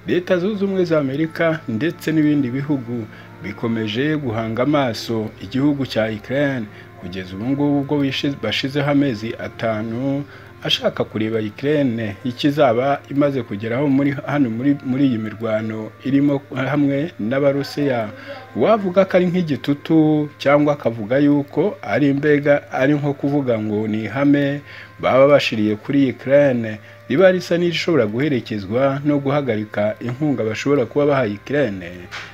leta zunze ubumwe za amerika ndetse n'ibindi bihugu bikomeje guhanga amaso igihugu cya Ukraine kugeza ubu ngubu ubwo bashizeho amezi atanu ashaka kureba Ukraine ikizaba imaze kugeraho muri hano muri iyi mirwano irimo hamwe n'abarusiya wavuga ko ari nk'igitutu cyangwa akavuga yuko ari imbega ari nko kuvuga ngo ni ihame baba bashiriye kuri Ukraine riba risa n'irishobora guherekezwa no guhagarika inkunga bashobora kuba bahaye Ukraine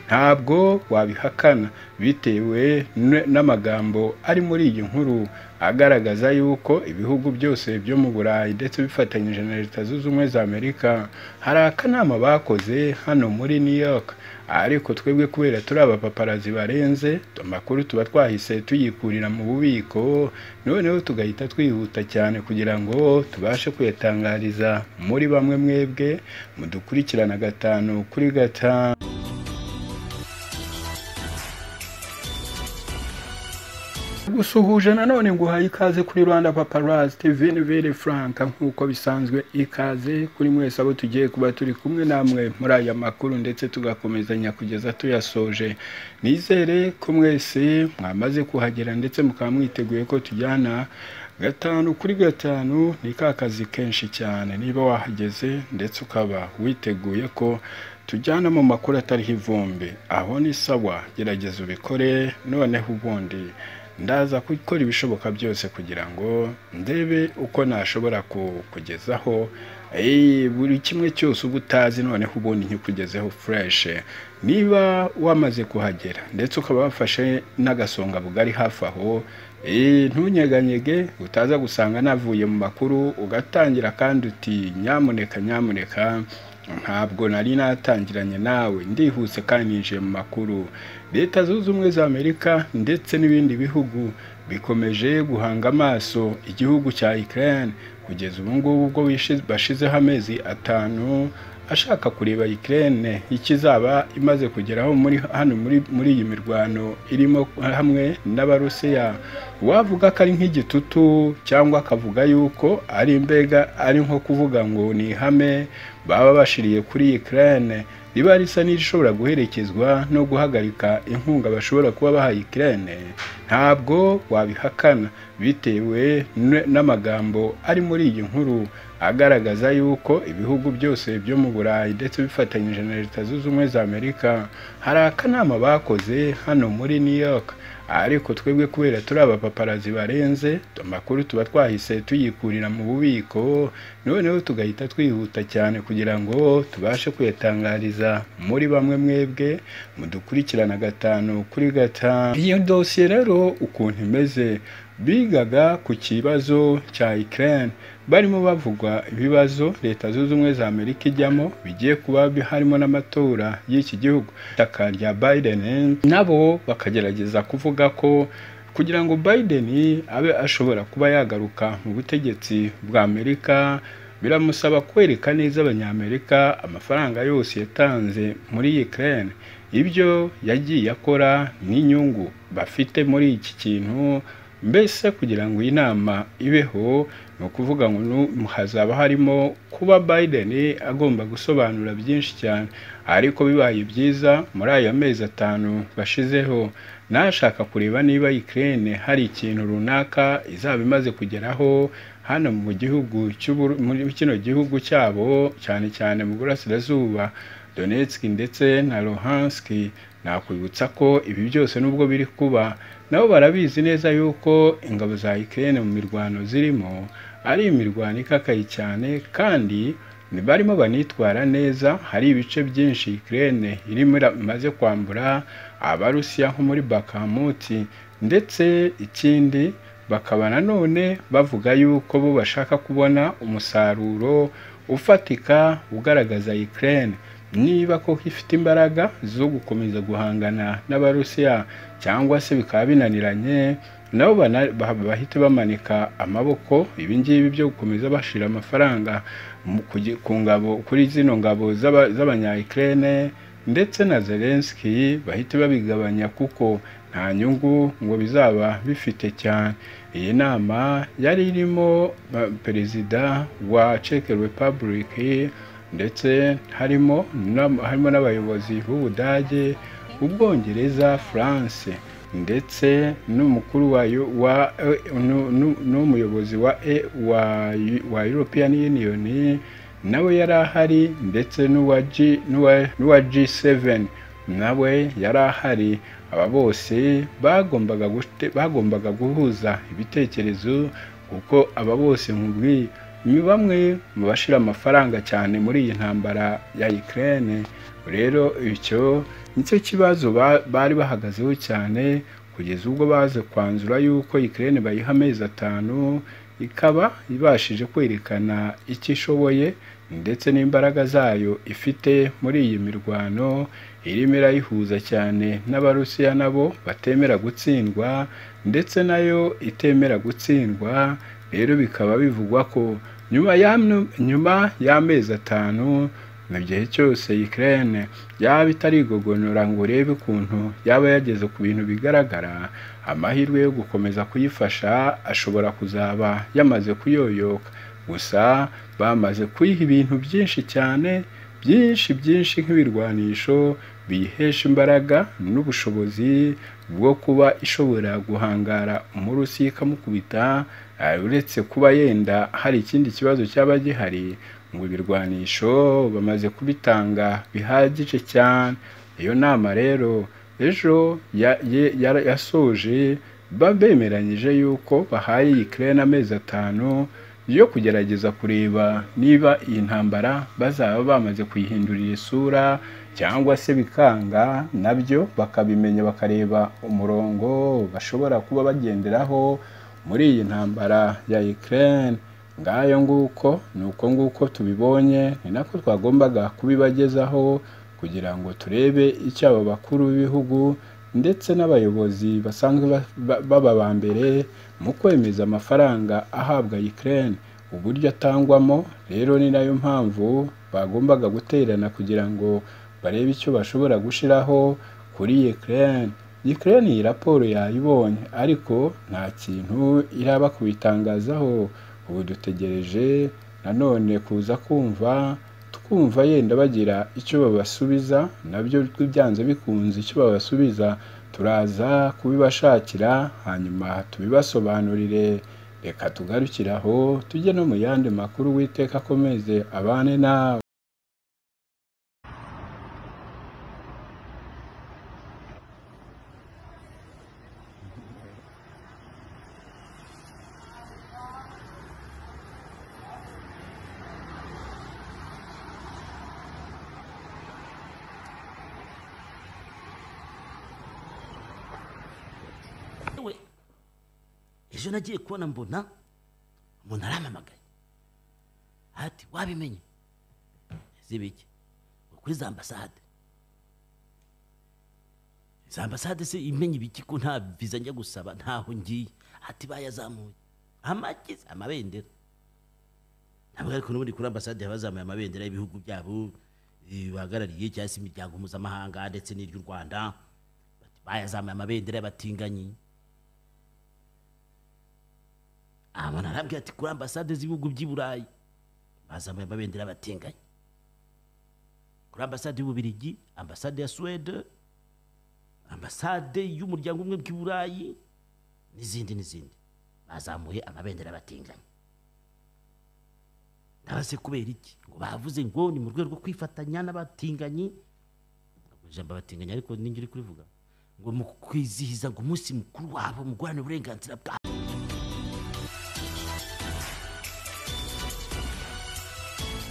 ntabwo wabihakana bitewe n'amagambo ari muri iyi nkuru agaragaza yuko ibihugu byose byo mu Burayi ndetse bifatanyije na Leta Zunze Ubumwe za Amerika hari akanama bakoze hano muri New York ariko twebwe kubera turi abapaparazi barenze amakuru tuba twahise tuyikurira mu bubiko noneho tugahita twihuta cyane kugira ngo tubashe kuyatangariza muri bamwe mwebwe mudukurikirana gatanu kuri gatanu gusuhuje nanone nguhaye ikaze kuri rwanda paparazi tv ni vere franka nk'uko bisanzwe ikaze kuri mwese abo tugiye kuba turi kumwe namwe muri aya makuru ndetse tugakomezanya kugeza tuyasoje nizere ko mwese mwamaze kuhagera ndetse mukaba mwiteguye ko tujyana gatanu kuri gatanu ni ka kazi kenshi cyane niba wahageze ndetse ukaba witeguye ko tujyana mu makuru atariho ivumbi aho ni sawa gerageza ubikore noneho ubundi ndaza gukora ibishoboka byose kugira ngo ndebe uko nashobora kukugezaho buri kimwe cyose uba utazi noneho ubundi nkikugezeho fureshe niba wamaze kuhagera ndetse ukaba wafashe n'agasonga bugari hafi aho ntunyeganyege utaza gusanga navuye mu makuru ugatangira kandi uti nyamuneka nyamuneka ntabwo nari natangiranye nawe ndihuse kandi ninjiye mu makuru leta zunze ubumwe za amerika ndetse n'ibindi bihugu bikomeje guhanga amaso igihugu cya Ukraine kugeza ubu ngubu ubwo bashizeho amezi atanu ashaka kureba Ukraine ikizaba imaze kugeraho muri hano muri iyi mirwano irimo hamwe n'abarusiya wavuga ko ari nk'igitutu cyangwa akavuga yuko ari imbega ari nko kuvuga ngo ni ihame baba bashiriye kuri Ukraine riba risa n'irishobora guherekezwa no guhagarika inkunga bashobora kuba bahaye Ukraine ntabwo wabihakana bitewe n'amagambo ari muri iyi nkuru agaragaza yuko ibihugu byose byo mu Burayi ndetse bifatanyije na Leta Zunze Ubumwe za Amerika hari akanama bakoze hano muri New York ariko twebwe kubera turi abapaparazi barenze amakuru tuba twahise tuyikurira mu bubiko noneho tugahita twihuta cyane kugira ngo tubashe kuyatangariza muri bamwe mwebwe mudukurikirana gatanu kuri gatanu iyo dosiye rero ukuntu imeze bigaga ku kibazo cya Ukraine barimo bavugwa ibibazo leta zunze ubumwe za amerika ijyamo bigiye kuba harimo n'amatora y'iki gihugu itaka rya biden nabo bakagerageza kuvuga ko kugira ngo biden abe ashobora kuba yagaruka mu butegetsi bwa amerika biramusaba kwereka neza abanyamerika amafaranga yose yatanze muri Ukraine ibyo yagiye akora n'inyungu bafite muri iki kintu mbese kugira ngo iyi nama ibeho ni ukuvuga ngo hazaba harimo kuba Biden agomba gusobanura byinshi cyane ariko bibaye byiza muri aya mezi atanu bashizeho nashaka kureba niba Ukraine hari ikintu runaka izaba imaze kugeraho hano mu gihugu muri kino gihugu cyabo cyane cyane mu burasirazuba Donetsk ndetse na Luhansk nakwibutsa ko ibi byose nubwo biri kuba nabo barabizi neza yuko ingabo za Ukraine mu mirwano zirimo ari imirwano ikakaye cyane kandi barimo banitwara neza hari ibice byinshi Ukraine irimo imaze kwambura abarusiya nko muri Bakamuti ndetse ikindi bakaba nanone bavuga yuko bo bashaka kubona umusaruro ufatika ugaragaza Ukraine niba koko ifite imbaraga zo gukomeza guhangana n'abarusiya cyangwa se bikaba binaniranye nabo bahita bamanika amaboko ibi ngibi byo gukomeza bashyira amafaranga ku ngabo kuri zino ngabo z'abanya Ukraine ndetse na Zelensky bahita babigabanya kuko nta nyungu ngo bizaba bifite cyane iyi nama yari irimo perezida wa Czech Republic ndetse harimo n'am- harimo n'abayobozi b'ubudage ubwongereza france ndetse n'umukuru wayo wa eh, nu- nu- n'umuyobozi wa eh, wa wa european union nawe yari ahari ndetse n'uwa G n'uwa- n'uwa G7 nawe yari ahari aba bose bagombaga gute- bagombaga guhuza ibitekerezo kuko aba bose nkubwiye ni bamwe mu bashyira amafaranga cyane muri iyi ntambara ya Ukraine rero icyo nicyo kibazo ba- bari bahagazeho cyane kugeza ubwo baze kwanzura yuko Ukraine bayiha amezi atanu ikaba ibashije kwerekana icyo ishoboye ndetse n'imbaraga zayo ifite muri iyi mirwano irimo irayihuza cyane n'abarusiya nabo batemera gutsindwa ndetse nayo itemera gutsindwa rero bikaba bivugwa ko nyuma y'amwe- nyuma y'amezi atanu mu gihe cyose Ukraine yaba itarigogonora ngo urebe ukuntu yaba yageze ku bintu bigaragara amahirwe yo gukomeza kuyifasha ashobora kuzaba yamaze kuyoyoka gusa bamaze kuyiha ibintu byinshi cyane byinshi byinshi nk'ibirwanisho biyihesha imbaraga n'ubushobozi bwo kuba ishobora guhangara umurusi ikamukubita eh, uretse kuba yenda hari ikindi kibazo cyaba gihari ngo ibirwanisho bamaze kubitanga bihagije cyane iyo nama rero ejo ya- ye- yara- yasoje ba- bemeranyije yuko bahaye Ukraine amezi atanu yo kugerageza kureba niba iyi ntambara bazaba bamaze kuyihindurira isura cyangwa se bikanga nabyo bakabimenya bakareba umurongo bashobora kuba bagenderaho muri iyi ntambara ya Ukraine ngayo nguko ni uko nguko tubibonye ni nako twagombaga kubibagezaho kugira ngo turebe icyo aba bakuru b'ibihugu ndetse n'abayobozi basanzwe ba- ba- baba ba mbere mu kwemeza amafaranga ahabwa Ukraine uburyo atangwamo rero ni nayo mpamvu bagombaga guterana kugira ngo barebe icyo bashobora gushyiraho kuri Ukraine Ukraine iyi raporo yayibonye ariko nta kintu iraba kubitangazaho ubu dutegereje nanone kuza kumva twumva yenda bagira icyo babasubiza nabyo byanze bikunze icyo babasubiza turaza kubibashakira hanyuma tubibasobanurire reka tugarukire aho tujye no mu yandi makuru witeka akomeze abane nawe we ejo nagiye kubona mbona umuntu arampamagaye ati wabimenye zibiki kuri za ambasade za ambasade se imenye ibiki ko nta viza njya gusaba ntaho ngiye ati bayazamuye amakize amabendera ntabwo ariko n'ubundi kuri ambasade baba bazamuye amabendera y'ibihugu byabo eh, bahagarariye cyangwa se imiryango mpuzamahanga ndetse n'iry'u rwanda bati bayazamuye amabendera y'abatinganyi abona arabwira ati kuri ambasade z'ibihugu by'i burayi bazamuye amabendera y'abatinganyi kuri ambasade y'ububirigi ambasade ya suwede ambasade y'umuryango umwe bw'i burayi n'izindi n'izindi bazamuye amabendera y'abatinganyi ndabase kubera iki ngo bavuze ngo ni mu rwego rwo kwifatanya n'abatinganyi ijambo abatinganyi ariko ninjye uri kurivuga ngo mu kwizihiza ngo umunsi mukuru wabo mu guharanira uburenganzira bwabo